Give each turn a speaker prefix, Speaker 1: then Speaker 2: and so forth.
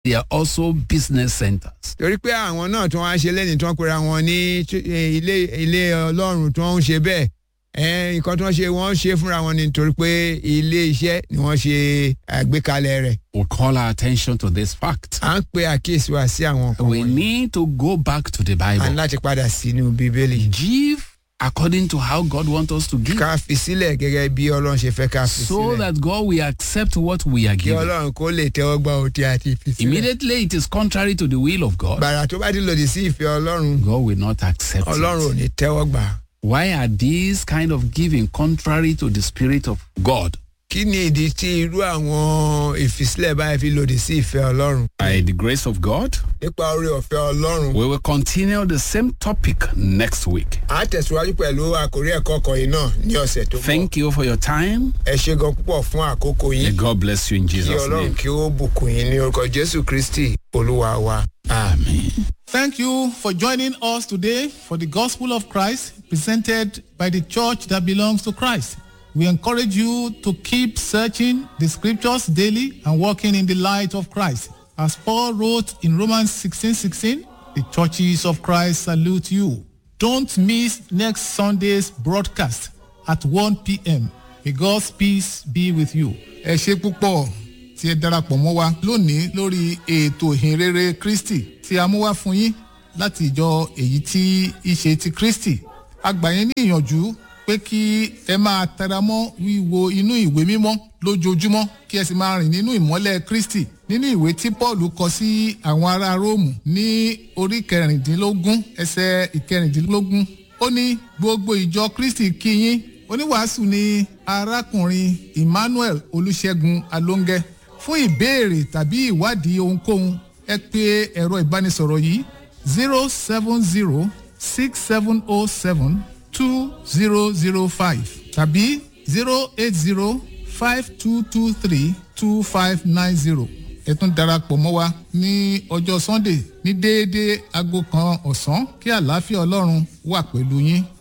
Speaker 1: they are also business centers.
Speaker 2: torí pé àwọn náà tí wọ́n á ṣe lẹ́yìn tí wọ́n pera wọn ní ch- eh, ilé ilé ọlọ́run tí wọ́n ń ṣe bẹ́ẹ̀ eh, nǹkan tí wọ́n ṣe wọ́n ṣe fúnra wọn ni torí pé ilé iṣẹ́ ni wọ́n ṣe àgbékalẹ̀ rẹ̀
Speaker 1: We call our attention to this fact.
Speaker 2: à ń pe àkíyèsí wa sí àwọn nǹkan
Speaker 1: We
Speaker 2: wọ̀nyí
Speaker 1: need to go back to the
Speaker 2: à ń
Speaker 1: Bible.
Speaker 2: láti padà sínú bíbélì
Speaker 1: Give according to how God wants us to give.
Speaker 2: ká fi sílẹ̀ gẹ́gẹ́ bí ọlọ́run ṣe fẹ́ ká fi
Speaker 1: So
Speaker 2: sílẹ̀
Speaker 1: that God will accept what we are
Speaker 2: kí
Speaker 1: giving.
Speaker 2: ọlọ́run kó lè tẹ́wọ́ gbà ó tí a ti fi sílẹ̀
Speaker 1: Immediately it is contrary to the will of God.
Speaker 2: gbàrà tó bá ti lòdì sí ìfẹ́ ọlọ́run
Speaker 1: God will not accept
Speaker 2: ọlọ́run ò
Speaker 1: it.
Speaker 2: ní tẹ́wọ́ gbà
Speaker 1: Why are these kind of giving contrary to the spirit of God?
Speaker 2: kí ni ìdí tí irú àwọn ìfisílẹ̀ báyìí fi lòdì sí ìfẹ́ ọlọ́run
Speaker 1: By the grace of God,
Speaker 2: nípa orí ọ̀fẹ́ ọlọ́run
Speaker 1: we will continue the same topic next week.
Speaker 2: a tẹ̀síwájú pẹ̀lú àkórí ẹ̀kọ́ kan yìí náà ní ọ̀sẹ̀ tó ń bọ̀
Speaker 1: Thank you for your time.
Speaker 2: ẹ ṣe gan púpọ̀ fún àkókò
Speaker 1: May
Speaker 2: yín
Speaker 1: God bless you in
Speaker 2: kí
Speaker 1: Jesus'
Speaker 2: ọlọ́run
Speaker 1: name.
Speaker 2: kí ó bùkún yín ní orúkọ jésù kristi olúwa wa.
Speaker 1: Amen.
Speaker 3: Thank you for joining us today for the Gospel of Christ presented by the church that belongs to Christ. We encourage you to keep searching the scriptures daily and walking in the light of Christ. As Paul wrote in Romans 16:16, the churches of Christ salute you. Don't miss next Sunday's broadcast at 1 p.m. May God's peace be with you. Ẹ ṣe púpọ̀ tí ẹ darapọ̀ mọ́ wa lónìí lórí ètò ìhìnrere Kristi tí a mú wá fún yín láti ìjọ èyí tí í ṣe ti Kristi. A gbà yín ní ìyànjú pé kí ẹ máa tẹra mọ́ wíwo inú ìwé mímọ́ lójoojúmọ́ kí ẹ sì máa rìn nínú ìmọ́lẹ̀ Kristi nínú ìwé tí Paul kọ sí àwọn ará Róòmù ní orí kẹrìndínlógún ẹsẹ̀ ìkẹrìndínlógún ó ní gbogbo ìjọ Kristi kí yín oníwàásù ni arákùnrin Emmanuel Olúṣẹ́gun Alóńgẹ́ fún ìbéèrè tàbí ìwádìí ohunkóhun ẹ pè ẹ̀rọ ìbánisọ̀rọ̀ yìí zero seven zero six seven oh seven two zero zero five tàbí zero eight zero five two two three two five nine zero ẹ tún darapọ̀ mọ́ wa ní ọjọ́ Sunday ní déédéé aago kan ọ̀sán kí àlàáfíà Ọlọ́run wà pẹ̀lú yín